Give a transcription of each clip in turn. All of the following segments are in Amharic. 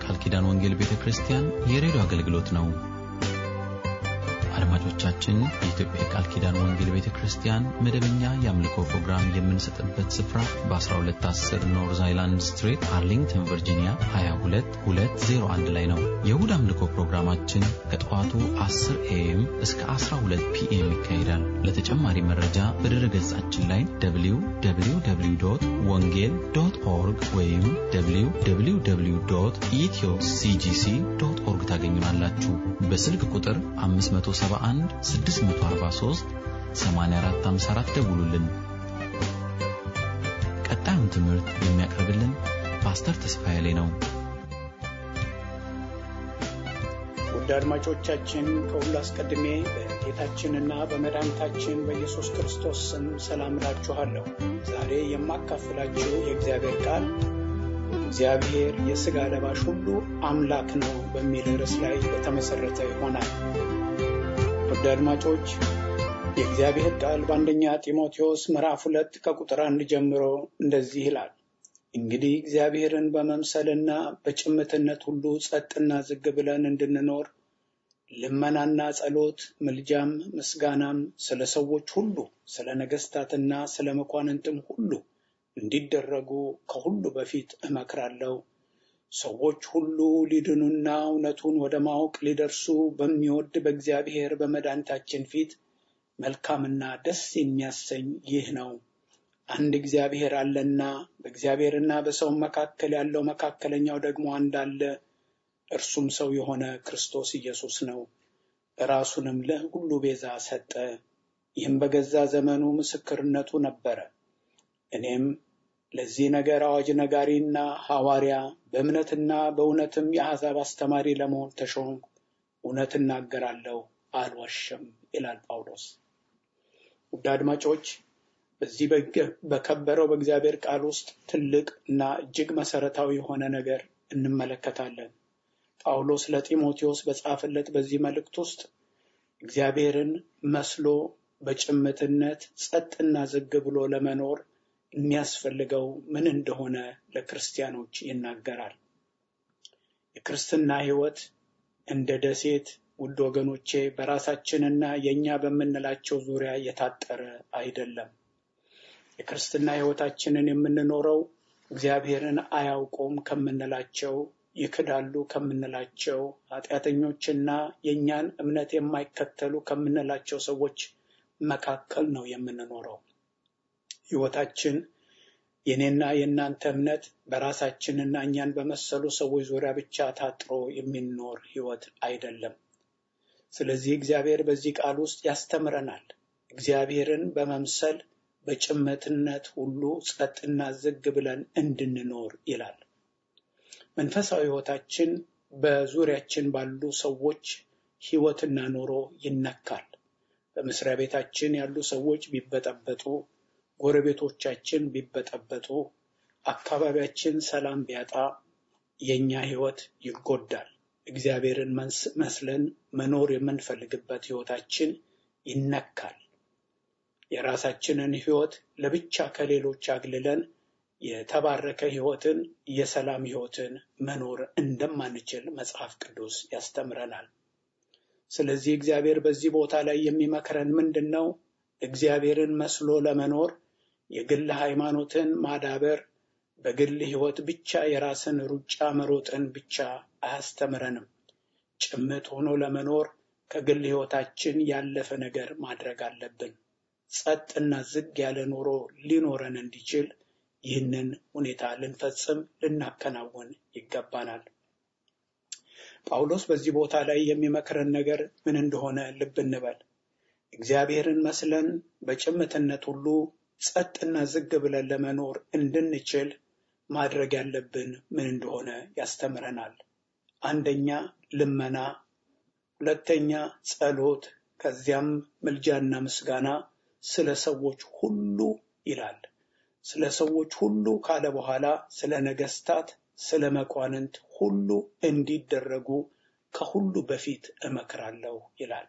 የቃል ኪዳን ወንጌል ቤተ ክርስቲያን የሬዲዮ አገልግሎት ነው። አድማጮቻችን፣ የኢትዮጵያ የቃል ኪዳን ወንጌል ቤተ ክርስቲያን መደበኛ የአምልኮ ፕሮግራም የምንሰጥበት ስፍራ በ1210 ኖርዝ አይላንድ ስትሪት አርሊንግተን ቨርጂኒያ 22201 ላይ ነው። የእሁድ አምልኮ ፕሮግራማችን ከጠዋቱ 10 ኤኤም እስከ 12 ፒኤም ይካሄዳል። ለተጨማሪ መረጃ በድረ ገጻችን ላይ www ወንጌል ዶት ኦርግ ወይም www ኢትዮ ሲጂሲ ዶት ኦርግ ታገኙናላችሁ። በስልክ ቁጥር 571 643 8454 ደውሉልን። ቀጣዩን ትምህርት የሚያቀርብልን ፓስተር ተስፋዬ ላይ ነው። ውድ አድማጮቻችን ከሁሉ አስቀድሜ በጌታችንና በመድኃኒታችን በኢየሱስ ክርስቶስ ስም ሰላም እላችኋለሁ። ዛሬ የማካፍላችሁ የእግዚአብሔር ቃል እግዚአብሔር የሥጋ ለባሽ ሁሉ አምላክ ነው በሚል ርዕስ ላይ የተመሠረተ ይሆናል። ውድ አድማጮች የእግዚአብሔር ቃል በአንደኛ ጢሞቴዎስ ምዕራፍ ሁለት ከቁጥር አንድ ጀምሮ እንደዚህ ይላል። እንግዲህ እግዚአብሔርን በመምሰልና በጭምትነት ሁሉ ጸጥና ዝግ ብለን እንድንኖር ልመናና ጸሎት፣ ምልጃም፣ ምስጋናም ስለ ሰዎች ሁሉ ስለ ነገሥታትና ስለ መኳንንትም ሁሉ እንዲደረጉ ከሁሉ በፊት እመክራለሁ። ሰዎች ሁሉ ሊድኑና እውነቱን ወደ ማወቅ ሊደርሱ በሚወድ በእግዚአብሔር በመድኃኒታችን ፊት መልካምና ደስ የሚያሰኝ ይህ ነው። አንድ እግዚአብሔር አለና በእግዚአብሔርና በሰው መካከል ያለው መካከለኛው ደግሞ አንድ አለ፣ እርሱም ሰው የሆነ ክርስቶስ ኢየሱስ ነው። ራሱንም ለሁሉ ቤዛ ሰጠ። ይህም በገዛ ዘመኑ ምስክርነቱ ነበረ። እኔም ለዚህ ነገር አዋጅ ነጋሪና ሐዋርያ በእምነትና በእውነትም የአሕዛብ አስተማሪ ለመሆን ተሾምኩ። እውነት እናገራለሁ፣ አልዋሽም ይላል ጳውሎስ። ውድ አድማጮች በዚህ በከበረው በእግዚአብሔር ቃል ውስጥ ትልቅ እና እጅግ መሰረታዊ የሆነ ነገር እንመለከታለን። ጳውሎስ ለጢሞቴዎስ በጻፈለት በዚህ መልእክት ውስጥ እግዚአብሔርን መስሎ በጭምትነት ጸጥና ዝግ ብሎ ለመኖር የሚያስፈልገው ምን እንደሆነ ለክርስቲያኖች ይናገራል። የክርስትና ሕይወት እንደ ደሴት ውድ ወገኖቼ በራሳችንና የእኛ በምንላቸው ዙሪያ የታጠረ አይደለም። የክርስትና ሕይወታችንን የምንኖረው እግዚአብሔርን አያውቁም ከምንላቸው ይክዳሉ ከምንላቸው ኃጢአተኞችና የእኛን እምነት የማይከተሉ ከምንላቸው ሰዎች መካከል ነው የምንኖረው። ሕይወታችን የኔና የእናንተ እምነት በራሳችንና እኛን በመሰሉ ሰዎች ዙሪያ ብቻ ታጥሮ የሚኖር ሕይወት አይደለም። ስለዚህ እግዚአብሔር በዚህ ቃል ውስጥ ያስተምረናል። እግዚአብሔርን በመምሰል በጭምትነት ሁሉ ጸጥና ዝግ ብለን እንድንኖር ይላል። መንፈሳዊ ሕይወታችን በዙሪያችን ባሉ ሰዎች ሕይወትና ኑሮ ይነካል። በመስሪያ ቤታችን ያሉ ሰዎች ቢበጠበጡ፣ ጎረቤቶቻችን ቢበጠበጡ፣ አካባቢያችን ሰላም ቢያጣ የእኛ ሕይወት ይጎዳል። እግዚአብሔርን መስለን መኖር የምንፈልግበት ሕይወታችን ይነካል። የራሳችንን ሕይወት ለብቻ ከሌሎች አግልለን የተባረከ ሕይወትን የሰላም ሕይወትን መኖር እንደማንችል መጽሐፍ ቅዱስ ያስተምረናል። ስለዚህ እግዚአብሔር በዚህ ቦታ ላይ የሚመክረን ምንድን ነው? እግዚአብሔርን መስሎ ለመኖር የግል ሃይማኖትን ማዳበር በግል ሕይወት ብቻ የራስን ሩጫ መሮጥን ብቻ አያስተምረንም። ጭምት ሆኖ ለመኖር ከግል ሕይወታችን ያለፈ ነገር ማድረግ አለብን። ጸጥና ዝግ ያለ ኑሮ ሊኖረን እንዲችል ይህንን ሁኔታ ልንፈጽም ልናከናውን ይገባናል። ጳውሎስ በዚህ ቦታ ላይ የሚመክረን ነገር ምን እንደሆነ ልብ እንበል። እግዚአብሔርን መስለን በጭምትነት ሁሉ ጸጥና ዝግ ብለን ለመኖር እንድንችል ማድረግ ያለብን ምን እንደሆነ ያስተምረናል። አንደኛ ልመና፣ ሁለተኛ ጸሎት፣ ከዚያም ምልጃና ምስጋና ስለ ሰዎች ሁሉ ይላል። ስለ ሰዎች ሁሉ ካለ በኋላ ስለ ነገስታት፣ ስለ መኳንንት ሁሉ እንዲደረጉ ከሁሉ በፊት እመክራለሁ ይላል።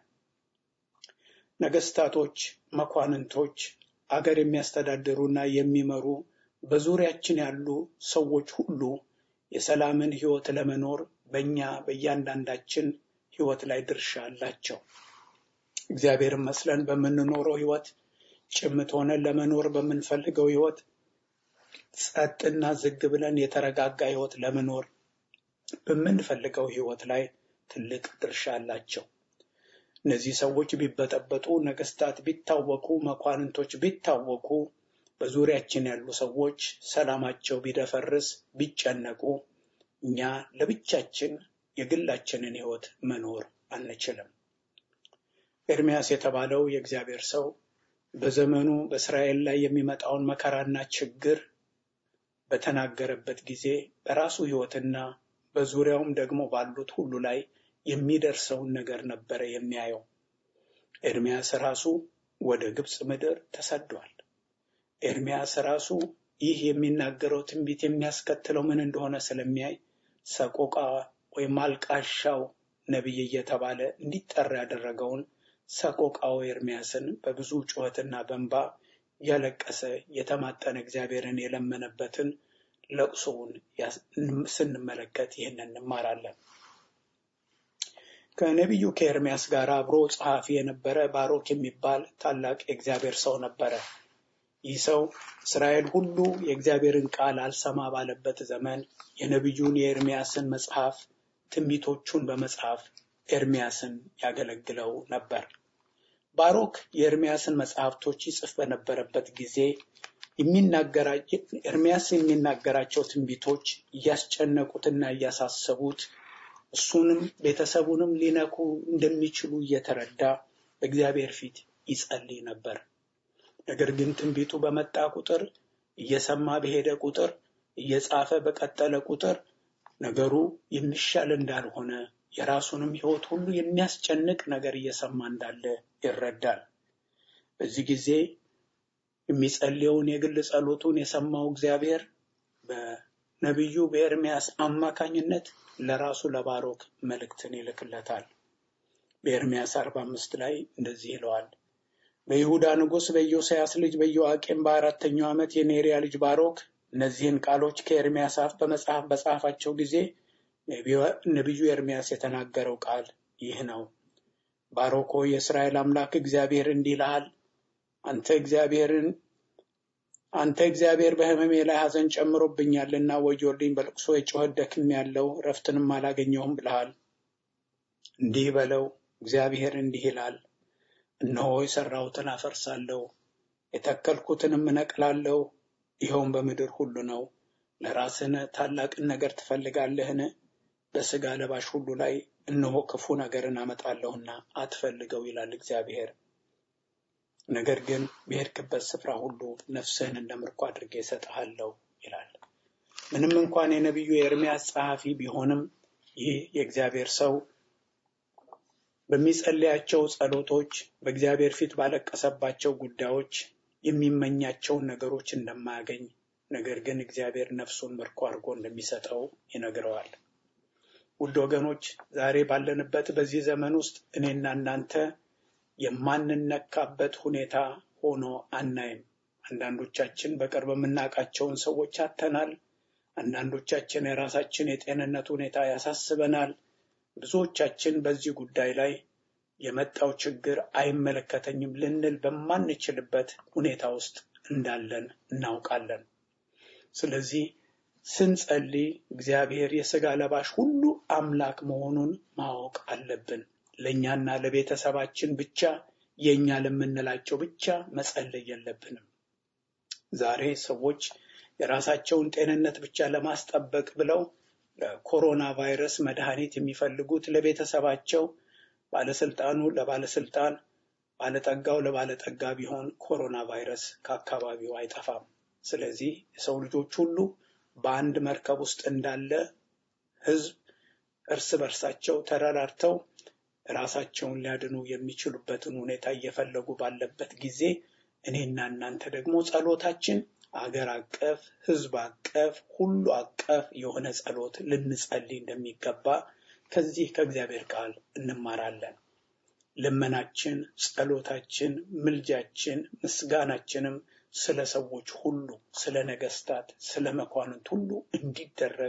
ነገስታቶች፣ መኳንንቶች፣ አገር የሚያስተዳድሩና የሚመሩ በዙሪያችን ያሉ ሰዎች ሁሉ የሰላምን ሕይወት ለመኖር በእኛ በእያንዳንዳችን ሕይወት ላይ ድርሻ አላቸው። እግዚአብሔርን መስለን በምንኖረው ሕይወት ጭምት ሆነን ለመኖር በምንፈልገው ሕይወት ጸጥና ዝግ ብለን የተረጋጋ ሕይወት ለመኖር በምንፈልገው ሕይወት ላይ ትልቅ ድርሻ አላቸው። እነዚህ ሰዎች ቢበጠበጡ፣ ነገስታት ቢታወኩ፣ መኳንንቶች ቢታወኩ፣ በዙሪያችን ያሉ ሰዎች ሰላማቸው ቢደፈርስ፣ ቢጨነቁ እኛ ለብቻችን የግላችንን ሕይወት መኖር አንችልም። ኤርሚያስ የተባለው የእግዚአብሔር ሰው በዘመኑ በእስራኤል ላይ የሚመጣውን መከራና ችግር በተናገረበት ጊዜ በራሱ ሕይወትና በዙሪያውም ደግሞ ባሉት ሁሉ ላይ የሚደርሰውን ነገር ነበረ የሚያየው። ኤርሚያስ ራሱ ወደ ግብፅ ምድር ተሰዷል። ኤርሚያስ ራሱ ይህ የሚናገረው ትንቢት የሚያስከትለው ምን እንደሆነ ስለሚያይ ሰቆቃ ወይም አልቃሻው ነቢይ እየተባለ እንዲጠራ ያደረገውን ሰቆቃው ኤርሚያስን በብዙ ጩኸትና በንባ እያለቀሰ የተማጠነ እግዚአብሔርን የለመነበትን ለቅሶውን ስንመለከት ይህን እንማራለን። ከነቢዩ ከኤርሚያስ ጋር አብሮ ጸሐፊ የነበረ ባሮክ የሚባል ታላቅ የእግዚአብሔር ሰው ነበረ። ይህ ሰው እስራኤል ሁሉ የእግዚአብሔርን ቃል አልሰማ ባለበት ዘመን የነቢዩን የኤርሚያስን መጽሐፍ ትንቢቶቹን በመጽሐፍ ኤርሚያስን ያገለግለው ነበር። ባሮክ የኤርሚያስን መጽሐፍቶች ይጽፍ በነበረበት ጊዜ ኤርሚያስ የሚናገራቸው ትንቢቶች እያስጨነቁትና እያሳሰቡት እሱንም ቤተሰቡንም ሊነኩ እንደሚችሉ እየተረዳ በእግዚአብሔር ፊት ይጸልይ ነበር። ነገር ግን ትንቢቱ በመጣ ቁጥር እየሰማ በሄደ ቁጥር እየጻፈ በቀጠለ ቁጥር ነገሩ የሚሻል እንዳልሆነ የራሱንም ሕይወት ሁሉ የሚያስጨንቅ ነገር እየሰማ እንዳለ ይረዳል። በዚህ ጊዜ የሚጸልየውን የግል ጸሎቱን የሰማው እግዚአብሔር በነቢዩ በኤርሚያስ አማካኝነት ለራሱ ለባሮክ መልእክትን ይልክለታል። በኤርሚያስ አርባ አምስት ላይ እንደዚህ ይለዋል። በይሁዳ ንጉሥ በኢዮስያስ ልጅ በኢዮአቄም በአራተኛው ዓመት የኔሪያ ልጅ ባሮክ እነዚህን ቃሎች ከኤርሚያስ አፍ በመጽሐፍ በጻፋቸው ጊዜ ነቢዩ ኤርሚያስ የተናገረው ቃል ይህ ነው። ባሮክ ሆይ የእስራኤል አምላክ እግዚአብሔር እንዲህ ይልሃል፣ አንተ እግዚአብሔርን አንተ እግዚአብሔር በሕመሜ ላይ ሐዘን ጨምሮብኛልና ወዮልኝ፣ በልቅሶ የጮኸት ደክሜያለሁ፣ ረፍትንም አላገኘሁም ብለሃል። እንዲህ በለው፣ እግዚአብሔር እንዲህ ይላል፣ እነሆ የሠራሁትን አፈርሳለሁ፣ የተከልኩትንም እነቅላለሁ፣ ይኸውም በምድር ሁሉ ነው። ለራስህን ታላቅን ነገር ትፈልጋለህን? በሥጋ ለባሽ ሁሉ ላይ እነሆ ክፉ ነገርን አመጣለሁና አትፈልገው ይላል እግዚአብሔር። ነገር ግን በሄድክበት ስፍራ ሁሉ ነፍስህን እንደ ምርኮ አድርጌ እሰጥሃለሁ ይላል። ምንም እንኳን የነቢዩ የኤርምያስ ጸሐፊ ቢሆንም ይህ የእግዚአብሔር ሰው በሚጸልያቸው ጸሎቶች፣ በእግዚአብሔር ፊት ባለቀሰባቸው ጉዳዮች የሚመኛቸውን ነገሮች እንደማያገኝ ነገር ግን እግዚአብሔር ነፍሱን ምርኮ አድርጎ እንደሚሰጠው ይነግረዋል። ውድ ወገኖች ዛሬ ባለንበት በዚህ ዘመን ውስጥ እኔና እናንተ የማንነካበት ሁኔታ ሆኖ አናይም። አንዳንዶቻችን በቅርብ የምናውቃቸውን ሰዎች አተናል። አንዳንዶቻችን የራሳችን የጤንነት ሁኔታ ያሳስበናል። ብዙዎቻችን በዚህ ጉዳይ ላይ የመጣው ችግር አይመለከተኝም ልንል በማንችልበት ሁኔታ ውስጥ እንዳለን እናውቃለን። ስለዚህ ስንጸልይ እግዚአብሔር የሥጋ ለባሽ ሁሉ አምላክ መሆኑን ማወቅ አለብን። ለእኛና ለቤተሰባችን ብቻ የእኛ ለምንላቸው ብቻ መጸለይ የለብንም። ዛሬ ሰዎች የራሳቸውን ጤንነት ብቻ ለማስጠበቅ ብለው ለኮሮና ቫይረስ መድኃኒት የሚፈልጉት ለቤተሰባቸው፣ ባለስልጣኑ ለባለስልጣን፣ ባለጠጋው ለባለጠጋ ቢሆን ኮሮና ቫይረስ ከአካባቢው አይጠፋም። ስለዚህ የሰው ልጆች ሁሉ በአንድ መርከብ ውስጥ እንዳለ ሕዝብ እርስ በርሳቸው ተረዳርተው ራሳቸውን ሊያድኑ የሚችሉበትን ሁኔታ እየፈለጉ ባለበት ጊዜ እኔና እናንተ ደግሞ ጸሎታችን አገር አቀፍ፣ ሕዝብ አቀፍ፣ ሁሉ አቀፍ የሆነ ጸሎት ልንጸልይ እንደሚገባ ከዚህ ከእግዚአብሔር ቃል እንማራለን። ልመናችን፣ ጸሎታችን፣ ምልጃችን፣ ምስጋናችንም ስለ ሰዎች ሁሉ፣ ስለ ነገስታት፣ ስለ መኳንንት ሁሉ እንዲደረግ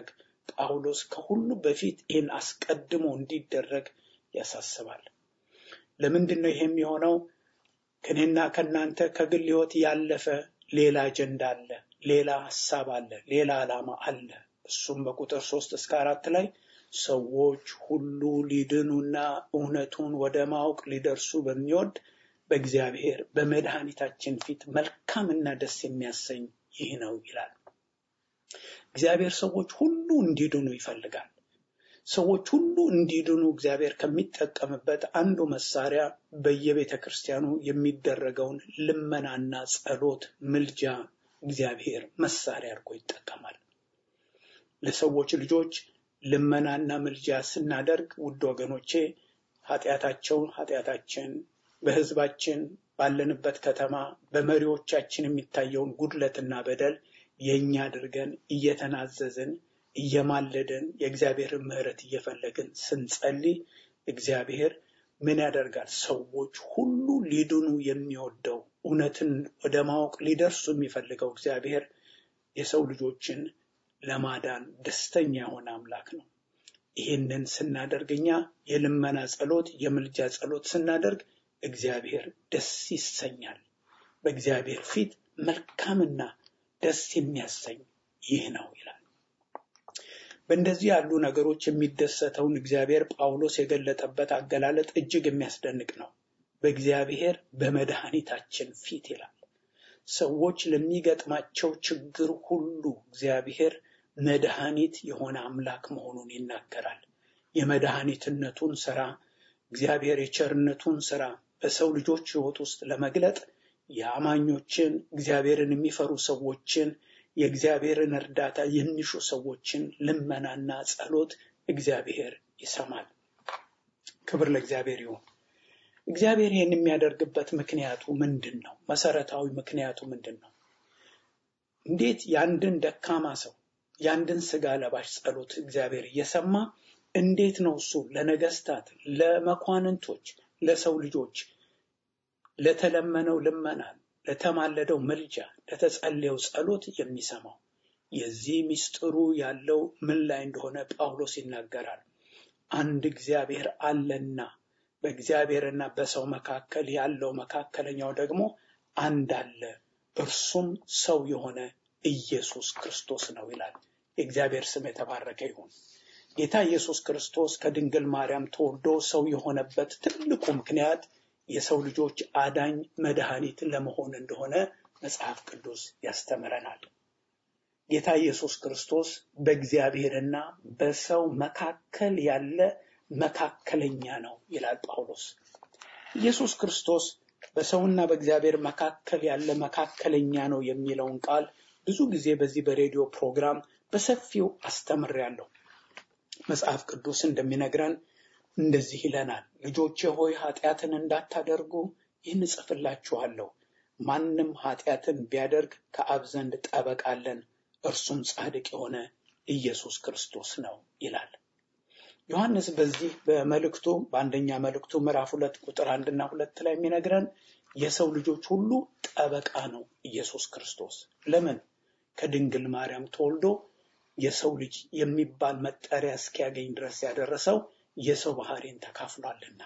ጳውሎስ ከሁሉ በፊት ይህን አስቀድሞ እንዲደረግ ያሳስባል። ለምንድን ነው ይሄ የሚሆነው? ከኔና ከእናንተ ከግል ሕይወት ያለፈ ሌላ አጀንዳ አለ፣ ሌላ ሀሳብ አለ፣ ሌላ ዓላማ አለ። እሱም በቁጥር ሶስት እስከ አራት ላይ ሰዎች ሁሉ ሊድኑና እውነቱን ወደ ማወቅ ሊደርሱ በሚወድ በእግዚአብሔር በመድኃኒታችን ፊት መልካምና ደስ የሚያሰኝ ይህ ነው ይላል። እግዚአብሔር ሰዎች ሁሉ እንዲድኑ ይፈልጋል። ሰዎች ሁሉ እንዲድኑ እግዚአብሔር ከሚጠቀምበት አንዱ መሳሪያ በየቤተ ክርስቲያኑ የሚደረገውን ልመናና ጸሎት፣ ምልጃ እግዚአብሔር መሳሪያ አድርጎ ይጠቀማል። ለሰዎች ልጆች ልመናና ምልጃ ስናደርግ ውድ ወገኖቼ ኃጢአታቸውን ኃጢአታችን በሕዝባችን ባለንበት ከተማ በመሪዎቻችን የሚታየውን ጉድለትና በደል የእኛ አድርገን እየተናዘዝን እየማለድን የእግዚአብሔርን ምሕረት እየፈለግን ስንጸልይ እግዚአብሔር ምን ያደርጋል? ሰዎች ሁሉ ሊድኑ የሚወደው እውነትን ወደ ማወቅ ሊደርሱ የሚፈልገው እግዚአብሔር የሰው ልጆችን ለማዳን ደስተኛ የሆነ አምላክ ነው። ይህንን ስናደርግ እኛ የልመና ጸሎት፣ የምልጃ ጸሎት ስናደርግ እግዚአብሔር ደስ ይሰኛል። በእግዚአብሔር ፊት መልካምና ደስ የሚያሰኝ ይህ ነው ይላል። በእንደዚህ ያሉ ነገሮች የሚደሰተውን እግዚአብሔር ጳውሎስ የገለጠበት አገላለጥ እጅግ የሚያስደንቅ ነው። በእግዚአብሔር በመድኃኒታችን ፊት ይላል። ሰዎች ለሚገጥማቸው ችግር ሁሉ እግዚአብሔር መድኃኒት የሆነ አምላክ መሆኑን ይናገራል። የመድኃኒትነቱን ስራ እግዚአብሔር የቸርነቱን ስራ በሰው ልጆች ሕይወት ውስጥ ለመግለጥ የአማኞችን እግዚአብሔርን የሚፈሩ ሰዎችን የእግዚአብሔርን እርዳታ የሚሹ ሰዎችን ልመናና ጸሎት እግዚአብሔር ይሰማል። ክብር ለእግዚአብሔር ይሁን። እግዚአብሔር ይህን የሚያደርግበት ምክንያቱ ምንድን ነው? መሰረታዊ ምክንያቱ ምንድን ነው? እንዴት የአንድን ደካማ ሰው የአንድን ስጋ ለባሽ ጸሎት እግዚአብሔር እየሰማ እንዴት ነው እሱ ለነገስታት፣ ለመኳንንቶች፣ ለሰው ልጆች ለተለመነው ልመና፣ ለተማለደው ምልጃ፣ ለተጸለየው ጸሎት የሚሰማው? የዚህ ምስጢሩ ያለው ምን ላይ እንደሆነ ጳውሎስ ይናገራል። አንድ እግዚአብሔር አለና በእግዚአብሔርና በሰው መካከል ያለው መካከለኛው ደግሞ አንድ አለ፣ እርሱም ሰው የሆነ ኢየሱስ ክርስቶስ ነው ይላል። የእግዚአብሔር ስም የተባረከ ይሁን። ጌታ ኢየሱስ ክርስቶስ ከድንግል ማርያም ተወልዶ ሰው የሆነበት ትልቁ ምክንያት የሰው ልጆች አዳኝ መድኃኒት ለመሆን እንደሆነ መጽሐፍ ቅዱስ ያስተምረናል። ጌታ ኢየሱስ ክርስቶስ በእግዚአብሔርና በሰው መካከል ያለ መካከለኛ ነው ይላል ጳውሎስ። ኢየሱስ ክርስቶስ በሰውና በእግዚአብሔር መካከል ያለ መካከለኛ ነው የሚለውን ቃል ብዙ ጊዜ በዚህ በሬዲዮ ፕሮግራም በሰፊው አስተምሬያለሁ። መጽሐፍ ቅዱስ እንደሚነግረን እንደዚህ ይለናል፣ ልጆቼ ሆይ ኃጢአትን እንዳታደርጉ ይህን እጽፍላችኋለሁ። ማንም ኃጢአትን ቢያደርግ ከአብ ዘንድ ጠበቃ አለን፣ እርሱም ጻድቅ የሆነ ኢየሱስ ክርስቶስ ነው ይላል። ዮሐንስ በዚህ በመልእክቱ በአንደኛ መልእክቱ ምዕራፍ ሁለት ቁጥር አንድና ሁለት ላይ የሚነግረን የሰው ልጆች ሁሉ ጠበቃ ነው ኢየሱስ ክርስቶስ። ለምን? ከድንግል ማርያም ተወልዶ የሰው ልጅ የሚባል መጠሪያ እስኪያገኝ ድረስ ያደረሰው የሰው ባህሪን ተካፍሏልና።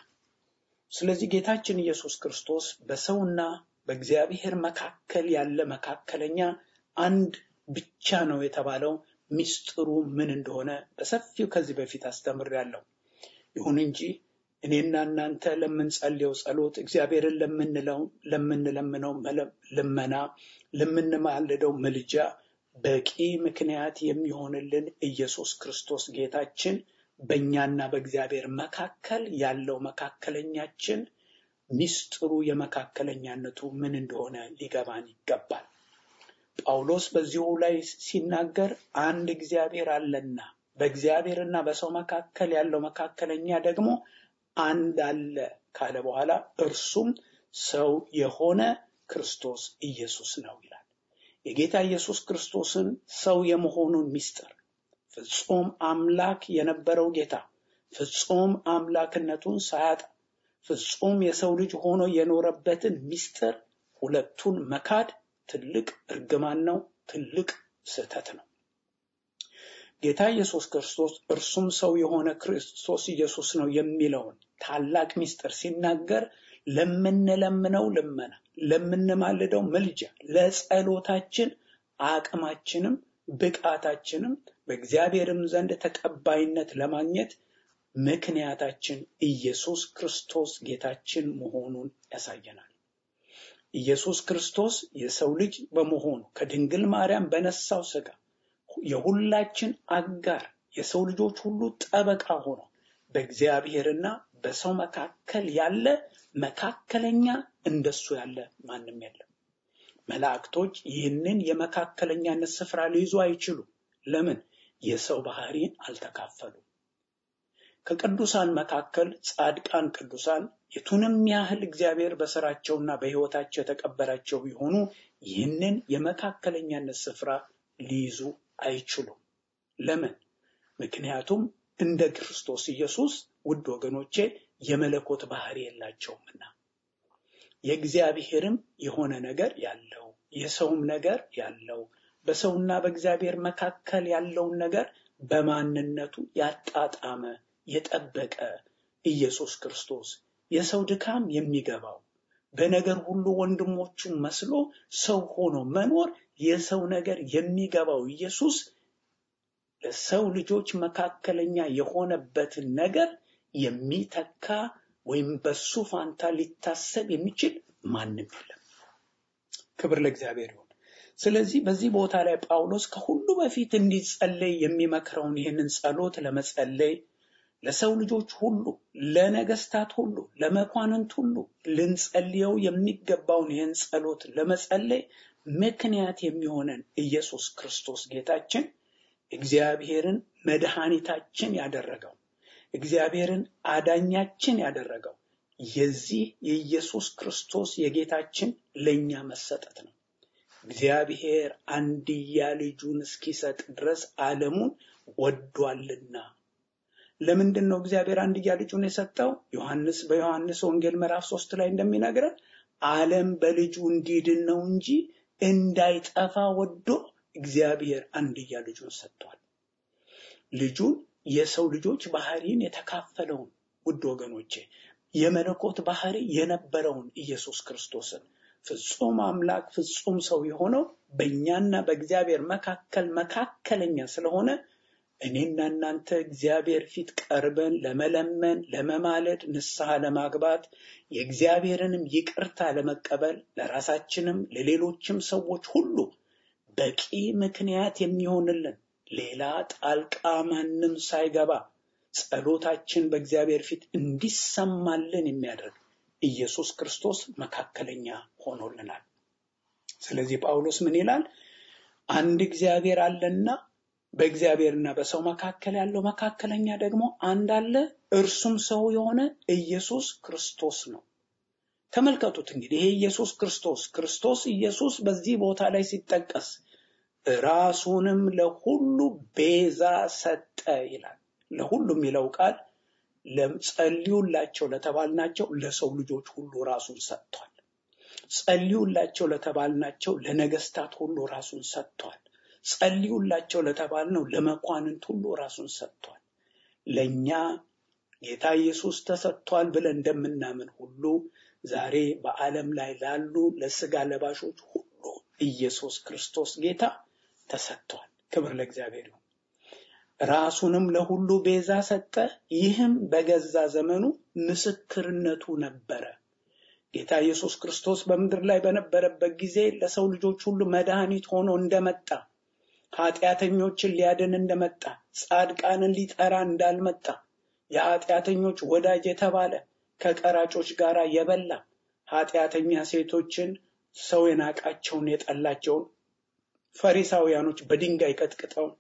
ስለዚህ ጌታችን ኢየሱስ ክርስቶስ በሰውና በእግዚአብሔር መካከል ያለ መካከለኛ አንድ ብቻ ነው የተባለው ሚስጥሩ ምን እንደሆነ በሰፊው ከዚህ በፊት አስተምሬያለሁ። ይሁን እንጂ እኔና እናንተ ለምንጸልየው ጸሎት፣ እግዚአብሔርን ለምንለው ለምንለምነው ልመና፣ ለምንማልደው ምልጃ በቂ ምክንያት የሚሆንልን ኢየሱስ ክርስቶስ ጌታችን በእኛና በእግዚአብሔር መካከል ያለው መካከለኛችን ሚስጥሩ የመካከለኛነቱ ምን እንደሆነ ሊገባን ይገባል። ጳውሎስ በዚሁ ላይ ሲናገር አንድ እግዚአብሔር አለና በእግዚአብሔርና በሰው መካከል ያለው መካከለኛ ደግሞ አንድ አለ ካለ በኋላ እርሱም ሰው የሆነ ክርስቶስ ኢየሱስ ነው ይላል። የጌታ ኢየሱስ ክርስቶስን ሰው የመሆኑን ምስጢር ፍጹም አምላክ የነበረው ጌታ ፍጹም አምላክነቱን ሳያጣ ፍጹም የሰው ልጅ ሆኖ የኖረበትን ምስጢር ሁለቱን መካድ ትልቅ እርግማን ነው፣ ትልቅ ስህተት ነው። ጌታ ኢየሱስ ክርስቶስ እርሱም ሰው የሆነ ክርስቶስ ኢየሱስ ነው የሚለውን ታላቅ ምስጢር ሲናገር ለምንለምነው ልመና፣ ለምንማልደው ምልጃ፣ ለጸሎታችን አቅማችንም ብቃታችንም በእግዚአብሔርም ዘንድ ተቀባይነት ለማግኘት ምክንያታችን ኢየሱስ ክርስቶስ ጌታችን መሆኑን ያሳየናል። ኢየሱስ ክርስቶስ የሰው ልጅ በመሆኑ ከድንግል ማርያም በነሳው ሥጋ የሁላችን አጋር የሰው ልጆች ሁሉ ጠበቃ ሆኖ በእግዚአብሔርና በሰው መካከል ያለ መካከለኛ እንደሱ ያለ ማንም የለም። መላእክቶች ይህንን የመካከለኛነት ስፍራ ሊይዙ አይችሉም። ለምን? የሰው ባህሪን አልተካፈሉም። ከቅዱሳን መካከል ጻድቃን ቅዱሳን የቱንም ያህል እግዚአብሔር በስራቸውና በሕይወታቸው የተቀበላቸው ቢሆኑ ይህንን የመካከለኛነት ስፍራ ሊይዙ አይችሉም። ለምን? ምክንያቱም እንደ ክርስቶስ ኢየሱስ ውድ ወገኖቼ የመለኮት ባህሪ የላቸውምና የእግዚአብሔርም የሆነ ነገር ያለው የሰውም ነገር ያለው በሰውና በእግዚአብሔር መካከል ያለውን ነገር በማንነቱ ያጣጣመ የጠበቀ ኢየሱስ ክርስቶስ የሰው ድካም የሚገባው በነገር ሁሉ ወንድሞቹን መስሎ ሰው ሆኖ መኖር የሰው ነገር የሚገባው ኢየሱስ ለሰው ልጆች መካከለኛ የሆነበትን ነገር የሚተካ ወይም በሱ ፋንታ ሊታሰብ የሚችል ማንም የለም። ክብር ለእግዚአብሔር ይሁን። ስለዚህ በዚህ ቦታ ላይ ጳውሎስ ከሁሉ በፊት እንዲጸለይ የሚመክረውን ይህንን ጸሎት ለመጸለይ ለሰው ልጆች ሁሉ፣ ለነገስታት ሁሉ፣ ለመኳንንት ሁሉ ልንጸልየው የሚገባውን ይህን ጸሎት ለመጸለይ ምክንያት የሚሆነን ኢየሱስ ክርስቶስ ጌታችን እግዚአብሔርን መድኃኒታችን ያደረገው እግዚአብሔርን አዳኛችን ያደረገው የዚህ የኢየሱስ ክርስቶስ የጌታችን ለእኛ መሰጠት ነው። እግዚአብሔር አንድያ ልጁን እስኪሰጥ ድረስ ዓለሙን ወዷልና። ለምንድን ነው እግዚአብሔር አንድያ ልጁን የሰጠው? ዮሐንስ በዮሐንስ ወንጌል ምዕራፍ ሶስት ላይ እንደሚነግረን ዓለም በልጁ እንዲድን ነው እንጂ እንዳይጠፋ ወዶ እግዚአብሔር አንድያ ልጁን ሰጥቷል። ልጁን የሰው ልጆች ባህሪን የተካፈለውን ውድ ወገኖቼ የመለኮት ባህሪ የነበረውን ኢየሱስ ክርስቶስን ፍጹም አምላክ ፍጹም ሰው የሆነው በእኛና በእግዚአብሔር መካከል መካከለኛ ስለሆነ እኔና እናንተ እግዚአብሔር ፊት ቀርበን ለመለመን፣ ለመማለድ፣ ንስሐ ለማግባት የእግዚአብሔርንም ይቅርታ ለመቀበል ለራሳችንም ለሌሎችም ሰዎች ሁሉ በቂ ምክንያት የሚሆንልን ሌላ ጣልቃ ማንም ሳይገባ ጸሎታችን በእግዚአብሔር ፊት እንዲሰማልን የሚያደርግ ኢየሱስ ክርስቶስ መካከለኛ ሆኖልናል። ስለዚህ ጳውሎስ ምን ይላል? አንድ እግዚአብሔር አለና በእግዚአብሔርና በሰው መካከል ያለው መካከለኛ ደግሞ አንድ አለ፣ እርሱም ሰው የሆነ ኢየሱስ ክርስቶስ ነው። ተመልከቱት እንግዲህ ይሄ ኢየሱስ ክርስቶስ ክርስቶስ ኢየሱስ በዚህ ቦታ ላይ ሲጠቀስ ራሱንም ለሁሉ ቤዛ ሰጠ ይላል። ለሁሉ የሚለው ቃል ጸልዩላቸው ለተባልናቸው ለሰው ልጆች ሁሉ ራሱን ሰጥቷል። ጸልዩላቸው ለተባልናቸው ለነገስታት ሁሉ ራሱን ሰጥቷል። ጸልዩላቸው ለተባልነው ለመኳንንት ሁሉ ራሱን ሰጥቷል። ለእኛ ጌታ ኢየሱስ ተሰጥቷል ብለን እንደምናምን ሁሉ ዛሬ በዓለም ላይ ላሉ ለስጋ ለባሾች ሁሉ ኢየሱስ ክርስቶስ ጌታ ተሰጥቷል። ክብር ለእግዚአብሔር ይሁን። ራሱንም ለሁሉ ቤዛ ሰጠ። ይህም በገዛ ዘመኑ ምስክርነቱ ነበረ። ጌታ ኢየሱስ ክርስቶስ በምድር ላይ በነበረበት ጊዜ ለሰው ልጆች ሁሉ መድኃኒት ሆኖ እንደመጣ፣ ኃጢአተኞችን ሊያድን እንደመጣ፣ ጻድቃንን ሊጠራ እንዳልመጣ፣ የኃጢአተኞች ወዳጅ የተባለ ከቀራጮች ጋር የበላ ኃጢአተኛ ሴቶችን ሰው የናቃቸውን የጠላቸውን ፈሪሳውያኖች በድንጋይ ቀጥቅጠው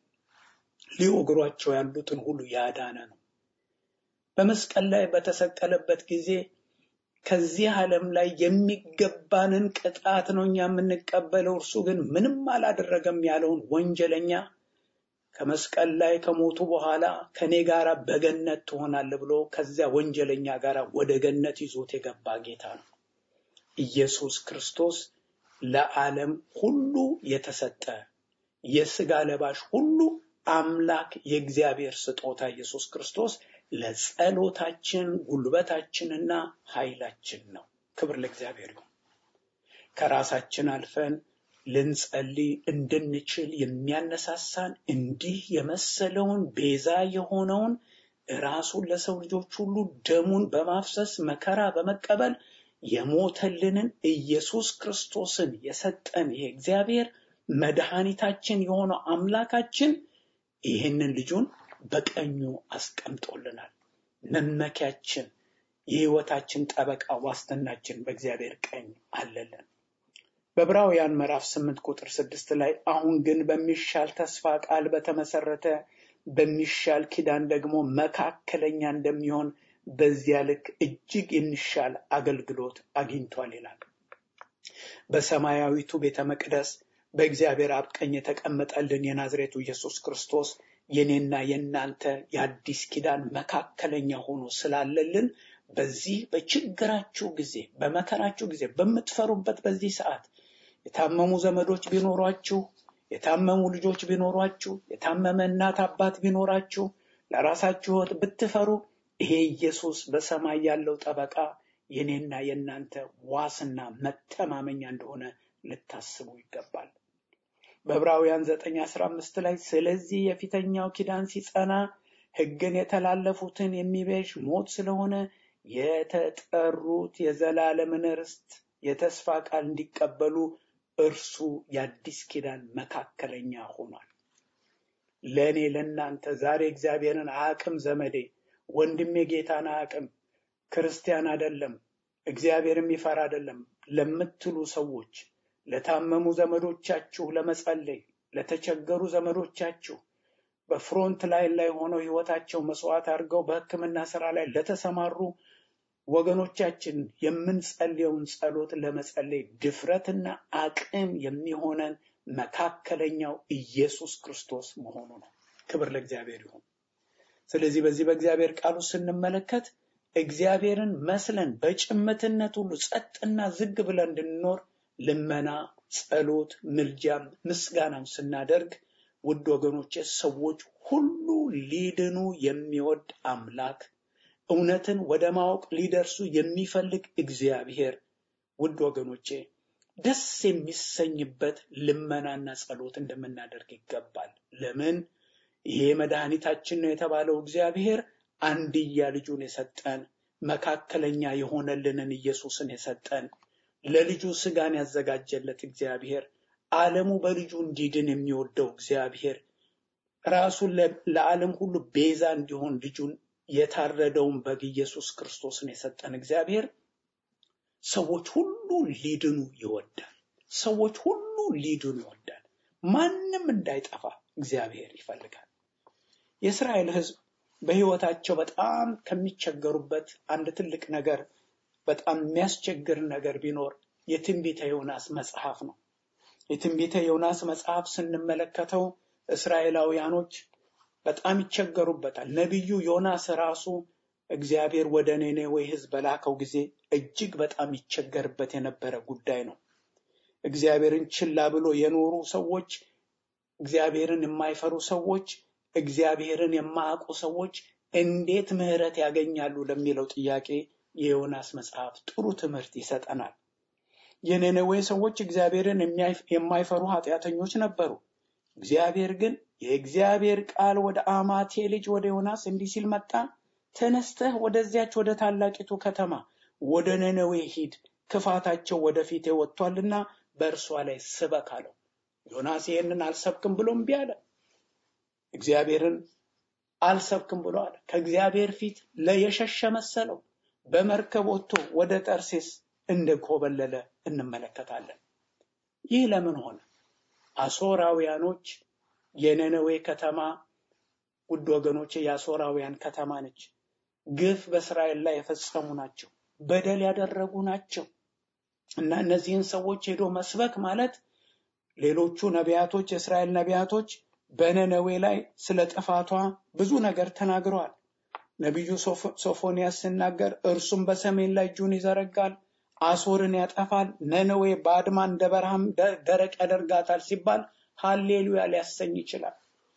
ሊወግሯቸው ያሉትን ሁሉ ያዳነ ነው። በመስቀል ላይ በተሰቀለበት ጊዜ ከዚህ ዓለም ላይ የሚገባንን ቅጣት ነው እኛ የምንቀበለው፣ እርሱ ግን ምንም አላደረገም ያለውን ወንጀለኛ ከመስቀል ላይ ከሞቱ በኋላ ከኔ ጋር በገነት ትሆናለህ ብሎ ከዚያ ወንጀለኛ ጋር ወደ ገነት ይዞት የገባ ጌታ ነው። ኢየሱስ ክርስቶስ ለዓለም ሁሉ የተሰጠ የስጋ ለባሽ ሁሉ አምላክ የእግዚአብሔር ስጦታ ኢየሱስ ክርስቶስ ለጸሎታችን ጉልበታችንና ኃይላችን ነው። ክብር ለእግዚአብሔር ይሁን። ከራሳችን አልፈን ልንጸልይ እንድንችል የሚያነሳሳን እንዲህ የመሰለውን ቤዛ የሆነውን ራሱን ለሰው ልጆች ሁሉ ደሙን በማፍሰስ መከራ በመቀበል የሞተልንን ኢየሱስ ክርስቶስን የሰጠን ይሄ እግዚአብሔር መድኃኒታችን የሆነው አምላካችን ይህንን ልጁን በቀኙ አስቀምጦልናል። መመኪያችን፣ የሕይወታችን ጠበቃ ዋስትናችን በእግዚአብሔር ቀኝ አለልን። በዕብራውያን ምዕራፍ ስምንት ቁጥር ስድስት ላይ አሁን ግን በሚሻል ተስፋ ቃል በተመሰረተ በሚሻል ኪዳን ደግሞ መካከለኛ እንደሚሆን በዚያ ልክ እጅግ የሚሻል አገልግሎት አግኝቷል ይላል። በሰማያዊቱ ቤተ መቅደስ በእግዚአብሔር አብ ቀኝ የተቀመጠልን የናዝሬቱ ኢየሱስ ክርስቶስ የኔና የእናንተ የአዲስ ኪዳን መካከለኛ ሆኖ ስላለልን በዚህ በችግራችሁ ጊዜ፣ በመከራችሁ ጊዜ፣ በምትፈሩበት በዚህ ሰዓት የታመሙ ዘመዶች ቢኖሯችሁ፣ የታመሙ ልጆች ቢኖሯችሁ፣ የታመመ እናት አባት ቢኖራችሁ፣ ለራሳችሁ ሕይወት ብትፈሩ ይሄ ኢየሱስ በሰማይ ያለው ጠበቃ የኔና የእናንተ ዋስና መተማመኛ እንደሆነ ልታስቡ ይገባል። በዕብራውያን ዘጠኝ አስራ አምስት ላይ ስለዚህ የፊተኛው ኪዳን ሲጸና ሕግን የተላለፉትን የሚቤዥ ሞት ስለሆነ የተጠሩት የዘላለምን ርስት የተስፋ ቃል እንዲቀበሉ እርሱ የአዲስ ኪዳን መካከለኛ ሆኗል። ለእኔ ለእናንተ ዛሬ እግዚአብሔርን አቅም ዘመዴ ወንድሜ ጌታን አቅም ክርስቲያን አይደለም እግዚአብሔር የሚፈራ አይደለም ለምትሉ ሰዎች ለታመሙ ዘመዶቻችሁ ለመጸለይ ለተቸገሩ ዘመዶቻችሁ በፍሮንት ላይን ላይ ሆነው ህይወታቸው መስዋዕት አድርገው በሕክምና ስራ ላይ ለተሰማሩ ወገኖቻችን የምንጸልየውን ጸሎት ለመጸለይ ድፍረትና አቅም የሚሆነን መካከለኛው ኢየሱስ ክርስቶስ መሆኑ ነው። ክብር ለእግዚአብሔር ይሁን። ስለዚህ በዚህ በእግዚአብሔር ቃሉ ስንመለከት እግዚአብሔርን መስለን በጭምትነት ሁሉ ጸጥና ዝግ ብለን እንድንኖር ልመና፣ ጸሎት፣ ምልጃም ምስጋናም ስናደርግ ውድ ወገኖቼ ሰዎች ሁሉ ሊድኑ የሚወድ አምላክ እውነትን ወደ ማወቅ ሊደርሱ የሚፈልግ እግዚአብሔር ውድ ወገኖቼ ደስ የሚሰኝበት ልመናና ጸሎት እንደምናደርግ ይገባል። ለምን? ይሄ መድኃኒታችን ነው የተባለው እግዚአብሔር አንድያ ልጁን የሰጠን መካከለኛ የሆነልንን ኢየሱስን የሰጠን ለልጁ ስጋን ያዘጋጀለት እግዚአብሔር ዓለሙ በልጁ እንዲድን የሚወደው እግዚአብሔር ራሱን ለዓለም ሁሉ ቤዛ እንዲሆን ልጁን የታረደውን በግ ኢየሱስ ክርስቶስን የሰጠን እግዚአብሔር ሰዎች ሁሉ ሊድኑ ይወዳል። ሰዎች ሁሉ ሊድኑ ይወዳል። ማንም እንዳይጠፋ እግዚአብሔር ይፈልጋል። የእስራኤል ሕዝብ በሕይወታቸው በጣም ከሚቸገሩበት አንድ ትልቅ ነገር በጣም የሚያስቸግር ነገር ቢኖር የትንቢተ ዮናስ መጽሐፍ ነው። የትንቢተ ዮናስ መጽሐፍ ስንመለከተው እስራኤላውያኖች በጣም ይቸገሩበታል። ነቢዩ ዮናስ ራሱ እግዚአብሔር ወደ ኔኔዌ ሕዝብ በላከው ጊዜ እጅግ በጣም ይቸገርበት የነበረ ጉዳይ ነው። እግዚአብሔርን ችላ ብሎ የኖሩ ሰዎች፣ እግዚአብሔርን የማይፈሩ ሰዎች፣ እግዚአብሔርን የማያውቁ ሰዎች እንዴት ምሕረት ያገኛሉ ለሚለው ጥያቄ የዮናስ መጽሐፍ ጥሩ ትምህርት ይሰጠናል። የነነዌ ሰዎች እግዚአብሔርን የማይፈሩ ኃጢአተኞች ነበሩ። እግዚአብሔር ግን የእግዚአብሔር ቃል ወደ አማቴ ልጅ ወደ ዮናስ እንዲህ ሲል መጣ። ተነስተህ ወደዚያች ወደ ታላቂቱ ከተማ ወደ ነነዌ ሂድ፣ ክፋታቸው ወደፊቴ ወጥቷልና በእርሷ ላይ ስበክ አለው። ዮናስ ይህንን አልሰብክም ብሎ እምቢ አለ። እግዚአብሔርን አልሰብክም ብሎ አለ። ከእግዚአብሔር ፊት ለየሸሸ መሰለው። በመርከብ ወጥቶ ወደ ጠርሴስ እንደኮበለለ እንመለከታለን። ይህ ለምን ሆነ? አሦራውያኖች የነነዌ ከተማ ውድ ወገኖቼ የአሦራውያን ከተማ ነች። ግፍ በእስራኤል ላይ የፈጸሙ ናቸው። በደል ያደረጉ ናቸው እና እነዚህን ሰዎች ሄዶ መስበክ ማለት ሌሎቹ ነቢያቶች የእስራኤል ነቢያቶች በነነዌ ላይ ስለ ጥፋቷ ብዙ ነገር ተናግረዋል። ነቢዩ ሶፎንያስ ሲናገር እርሱም በሰሜን ላይ እጁን ይዘረጋል፣ አሶርን ያጠፋል፣ ነነዌ በአድማ እንደ በረሃም ደረቅ ያደርጋታል ሲባል ሃሌሉያ ሊያሰኝ ይችላል።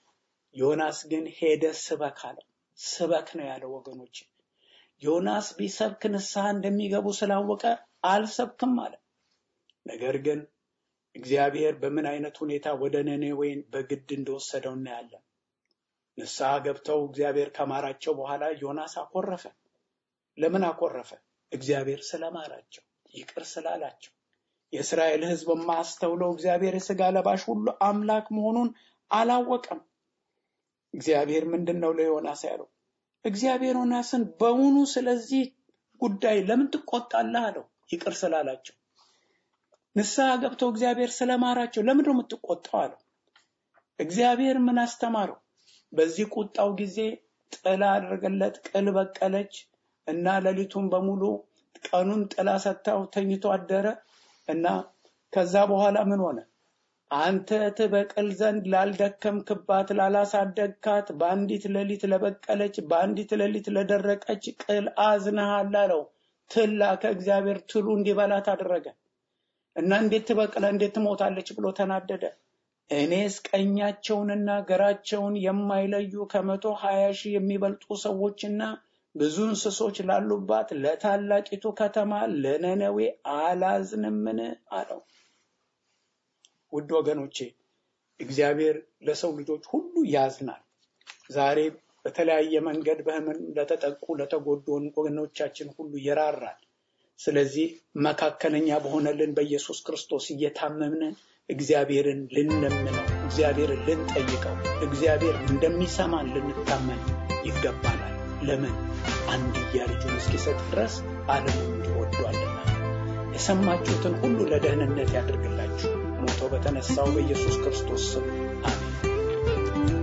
ዮናስ ግን ሄደ ስበክ አለ። ስበክ ነው ያለው ወገኖች። ዮናስ ቢሰብክ ንስሐ እንደሚገቡ ስላወቀ አልሰብክም አለ። ነገር ግን እግዚአብሔር በምን አይነት ሁኔታ ወደ ነነዌን በግድ እንደወሰደው እናያለን። ንስሐ ገብተው እግዚአብሔር ከማራቸው በኋላ ዮናስ አኮረፈ። ለምን አኮረፈ? እግዚአብሔር ስለማራቸው፣ ይቅር ስላላቸው። የእስራኤል ሕዝብ የማያስተውለው እግዚአብሔር የሥጋ ለባሽ ሁሉ አምላክ መሆኑን አላወቀም። እግዚአብሔር ምንድን ነው ለዮናስ ያለው? እግዚአብሔር ዮናስን በውኑ ስለዚህ ጉዳይ ለምን ትቆጣለህ አለው። ይቅር ስላላቸው ንስሐ ገብተው እግዚአብሔር ስለማራቸው ለምንድን ነው የምትቆጣው አለው። እግዚአብሔር ምን አስተማረው? በዚህ ቁጣው ጊዜ ጥላ አደረገለት፣ ቅል በቀለች እና ሌሊቱን በሙሉ ቀኑን ጥላ ሰጥታው ተኝቶ አደረ እና ከዛ በኋላ ምን ሆነ? አንተ ትበቅል ዘንድ ላልደከምክባት ላላሳደግካት በአንዲት ሌሊት ለበቀለች በአንዲት ሌሊት ለደረቀች ቅል አዝነሃል አለው። ትል ላከ እግዚአብሔር ትሉ እንዲበላት አደረገ እና እንዴት ትበቅለ እንዴት ትሞታለች ብሎ ተናደደ። እኔስ ቀኛቸውንና ግራቸውን የማይለዩ ከመቶ ሀያ ሺህ የሚበልጡ ሰዎችና ብዙ እንስሶች ላሉባት ለታላቂቱ ከተማ ለነነዌ አላዝንምን አለው። ውድ ወገኖቼ እግዚአብሔር ለሰው ልጆች ሁሉ ያዝናል። ዛሬ በተለያየ መንገድ በሕመም ለተጠቁ ለተጎዱ ወገኖቻችን ሁሉ ይራራል። ስለዚህ መካከለኛ በሆነልን በኢየሱስ ክርስቶስ እየታመምን እግዚአብሔርን ልንለምነው፣ እግዚአብሔርን ልንጠይቀው፣ እግዚአብሔር እንደሚሰማን ልንታመን ይገባናል። ለምን አንድያ ልጁን እስኪሰጥ ድረስ ዓለሙን እንዲሁ ወዷልና። የሰማችሁትን ሁሉ ለደህንነት ያድርግላችሁ። ሞቶ በተነሳው በኢየሱስ ክርስቶስ ስም አሜን።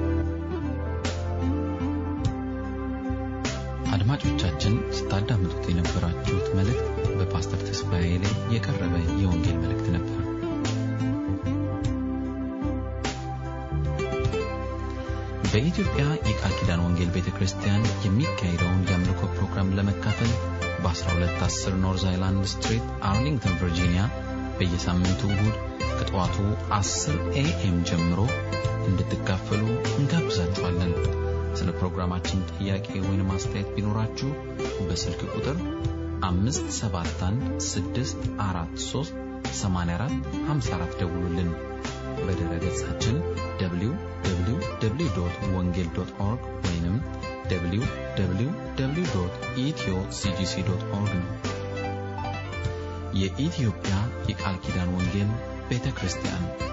አድማጮቻችን ስታዳምጡት የነበራችሁት መልእክት በፓስተር ተስፋዬ ላይ የቀረበ የወንጌል መልእክት ነበር። በኢትዮጵያ የቃል ኪዳን ወንጌል ቤተ ክርስቲያን የሚካሄደውን የአምልኮ ፕሮግራም ለመካፈል በ1210 ኖርዝ አይላንድ ስትሪት አርሊንግተን ቨርጂኒያ በየሳምንቱ እሁድ ከጠዋቱ 10 ኤኤም ጀምሮ እንድትካፈሉ እንጋብዛችኋለን። ስለ ፕሮግራማችን ጥያቄ ወይም አስተያየት ቢኖራችሁ በስልክ ቁጥር 571 ደውሉልን። በድረ ገጻችን www ወንጌል ኦርግ ወይም www ኢትዮ ሲጂሲ ኦርግ ነው። የኢትዮጵያ የቃል ኪዳን ወንጌል ቤተ ክርስቲያን